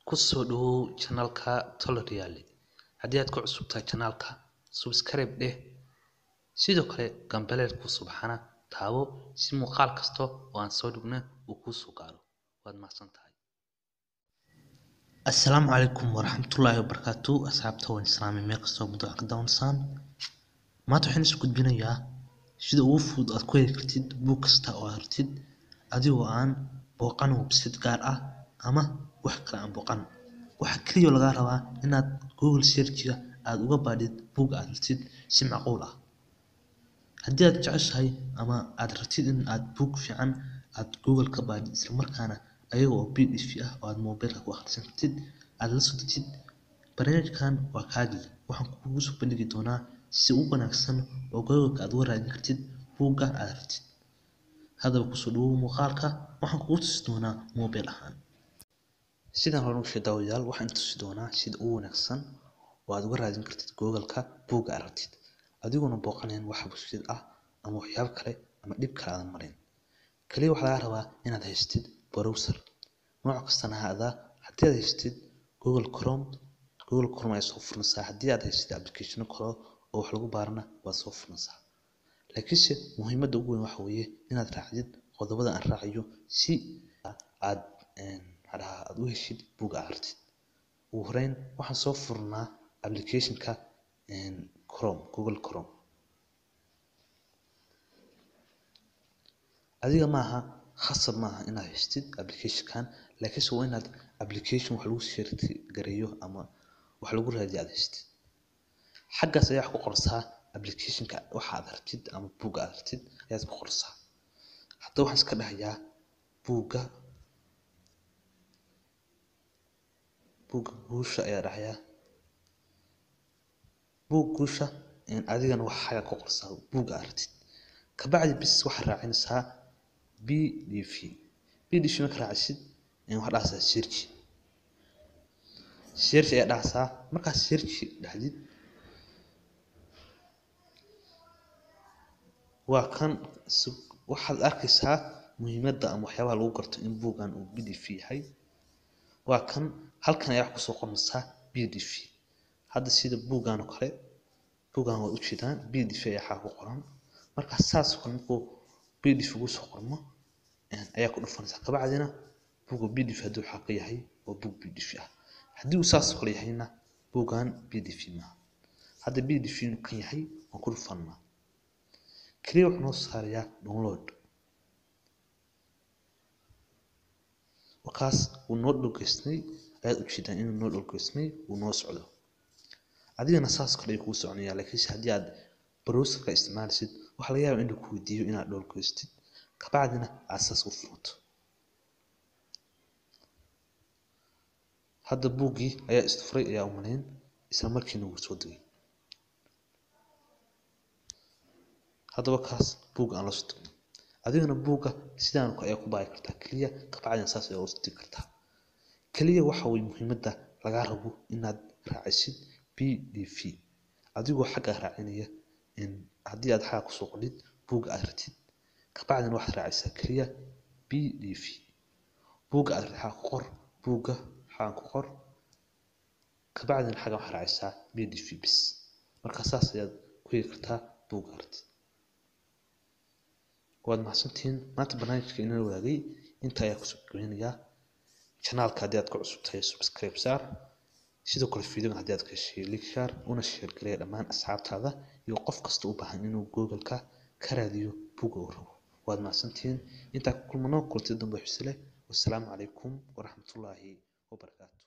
Ku soo dhawow channelka Tolerial. Haddii aad ku cusub tahay channelka, subscribe dheh. Sidoo kale gambaleelka subxana taabo si muuqaal kasta oo aan soo dhigno uu kuu soo gaaro. Waad mahadsan tahay. Assalaamu calaykum waraxmatullaahi wabarakaatuh asxaabta waan islaamay meel kastoo muddo ka daawansaan maanta waxaan isku gudbinayaa sida ugu fudud aad ku heli kartid buug kasta oo aad rabtid adigoo aan booqan website gaar ah ama wax kale aan booqan waxa kaliya oo lagaa rabaa inaad google search-ga aad uga baadhid buug aad rabtid si macquul ah haddii aad jeceshahay ama aad rabtid in aad buug fiican aad google ka baadhid isla markaana ayaga oo pdf ah oo aad mobilka ku akhrisan kartid aad la soo dejid barnaamijkan waa kaagii waxaan kugu soo bandhigi doonaa si ugu wanaagsan oo google aad uga raadin kartid buugga aad rabtid haddaba kusoo dhawow muuqaalka waxaan kugu tusi doonaa mobil ahaan Sidaan hore u sheegay daawadayaal waxaan tusi doonaa sida ugu wanaagsan oo aad uga raadin kartid Google-ka buugga aad rabtid adigoona booqanayn wax website ah ama waxyaabo kale ama dhib kale aadan marin. Kaliya waxaa lagaa rabaa inaad haystid browser nooc kastana ha ahaadaa haddii aad haystid Google Chrome Google Chrome ayaa soo furanaysaa haddii aad haystid application kale oo wax lagu baarana waad soo furanaysaa laakiinse muhiimadda ugu weyn waxa weeye inaad raacdid qodobada aan raacayo si aad maxaa aad u heshid buugga aad rabtid ugu horeyn waxaan soo furnaa application-ka Chrome Google Chrome adiga maaha khasab maaha inaad haystid application-kan laakiinse waa inaad application wax lagu share gareeyo ama wax lagu raadiyo aad haystid xaggaas ayaa wax ku qoraysaa application-ka waxa aad rabtid ama buugga aad rabtid ayaad ku qoraysaa haddaba waxaan iska dhahayaa buugga buugga guusha ayaa dhahayaa buug guusha adigana waxaa ku qoraysaa buugga aad rabtid kabacdi bis waxaad raacinaysaa pdf pdf marka raacisid waxaad dhahaysaa search search ayaa dhahaysaa markaad search dhahdid waa kan waxaad arkaysaa muhiimadda ama waxyaabaha lagu garto in buuggan uu pdf yahay waa kan halkan ayaa wax kusoo qormaysaa pdf hadda sida buuggan oo kale buuggan waa ujeedaan pdf ayaa waxaa ku qoran marka saas oo kale markuu pdf ugu soo qormo ayaa ku dhufanaysaa kabacdina buugga pdf haddii waxaa ka yahay waa buug pdf ah haddii uu saas oo kale yahayna buuggan pdf maaha hadda pdf inuu kan yahay waan ku dhufanaa kaliya wuxuu noo saarayaa download markaas wuu noo dhogeysnay ayaad ujeedaan inuu noo dhogeysnay uu noo socdo adigana saas kale ayuu kuu soconayaa laakiinse haddii aad browserka isticmaalaysid waxaa laga yaabaa inuu ku weydiiyo inaad dhogeystid kabacdina aad saas u furto hadda buuggii ayaa isfuray ayaa u malayn isla markiina wuu soo degay haddaba kaas buugga aan la soo degno adigana buugga sidaan ayaa ku baari kartaa keliya kabacdina saas ayaa u digi kartaa keliya waxa way muhiimadda lagaa rabo inaad raacisid pdf adigoo xagga raacinaya haddii aad xagga kusoo qordhid buugga aad rabtid kabacdina waxaad raacisaa keliya pdf buugga aad rabtid xagga ku qor buugga xagga ku qor kabacdina xagga waxaad raacisaa pdf bis marka saas ayaad ku heli kartaa buugga aad rabtid waad mahadsantihiin maanta barnaamijka inala wadaagay inta ayaa kusoo gabeynayaa janaalka haddii aad ku cusub tahay subscribe saar sidoo kale fiidiyoga haddii aad ka heshay like share una share gareeya dhammaan asxaabtaada iyo qof kasta u baahan inuu google-ka ka raadiyo buugga uu rabo waad mahadsantihiin intaa ku kulmano kulti dambe xusile wassalaamu calaykum waraxmatullaahi wabarakaatu